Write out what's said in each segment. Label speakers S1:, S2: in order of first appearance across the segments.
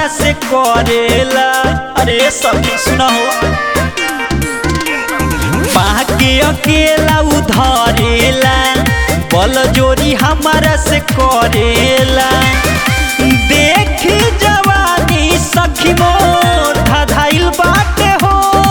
S1: हमारा से करेला अरे सखी सुना हो बाके अकेला उधरेला बल जोरी हमारा से करेला देखी जवानी सखी मोर धधाइल बाटे हो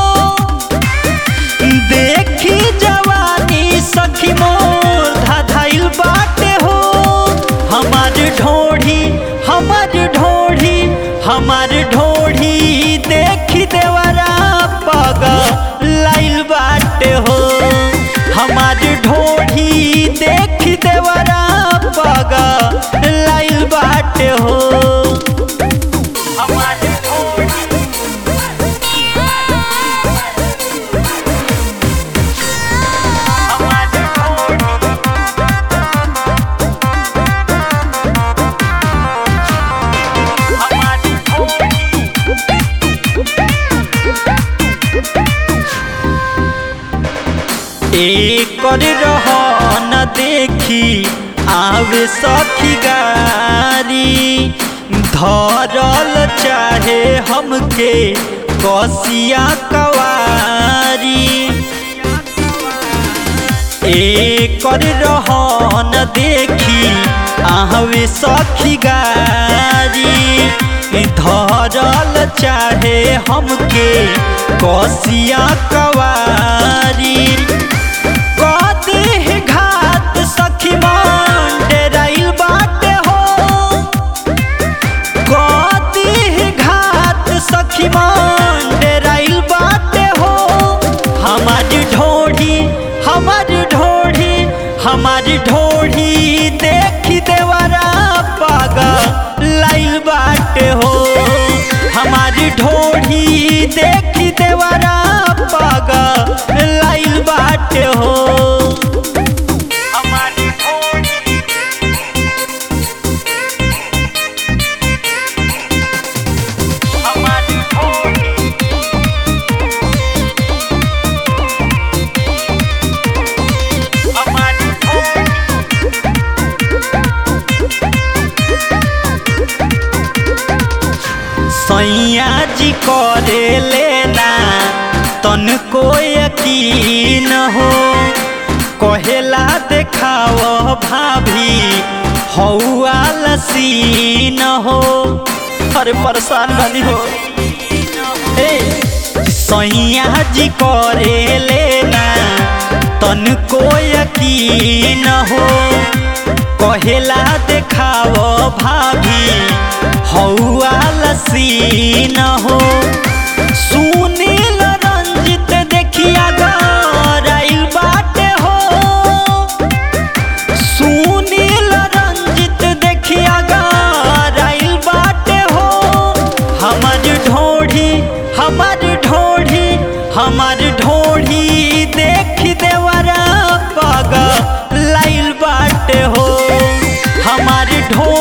S1: देखी जवानी सखी मोर धधाइल बाटे हो हमार ढोढ़ी हमार ढोढ़ी हमार ढोढ़ी देखी देवरा पग लाइल बाटे हो हमार ढोढ़ी देखी देवरा पग लाइल बाटे हो हमार ढोढ़ी हमार ढोढ़ी हमार ढोढ़ी एकर रह न देखी आवे सखी गारी धरल चाहे हमके कसिया कवारी एकर रह न देखी आवे सखी गारी धरल चाहे हमके कसिया कवारी कदी घात सखी मन डेराइल बाटे हो कदी घात सखी मन डेराइल बाटे हो हमार ढोढ़ी हमार ढोढ़ी हमार ढोढ़ी देखी देवरा पागा लाइल बाटे हो हमार ढोढ़ी देखी देवरा पागा लाइल बाटे हो हमार ढोढ़ी हमार ढोढ़ी हमार ढोढ़ी सैया जी करे लेना तन को यकीन हो कहेला देखाव भाभी हौआ लसीन हो अरे परेशान बनी हो ए सैया जी करे लेना तन को यकीन हो कहेला देखाव भाभी हौआ लसीन हो सुनील रंजित देखिया गराइल बाटे हो सुनील रंजित देखिया गराइल बाटे हो हमार ढोढ़ी हमार ढोढ़ी हमार ढोढ़ी देख देवरा पग लाइल बाटे हो हमार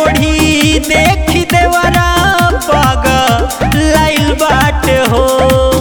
S1: ढोढ़ी देख देवरा पग लाइल बाटे हो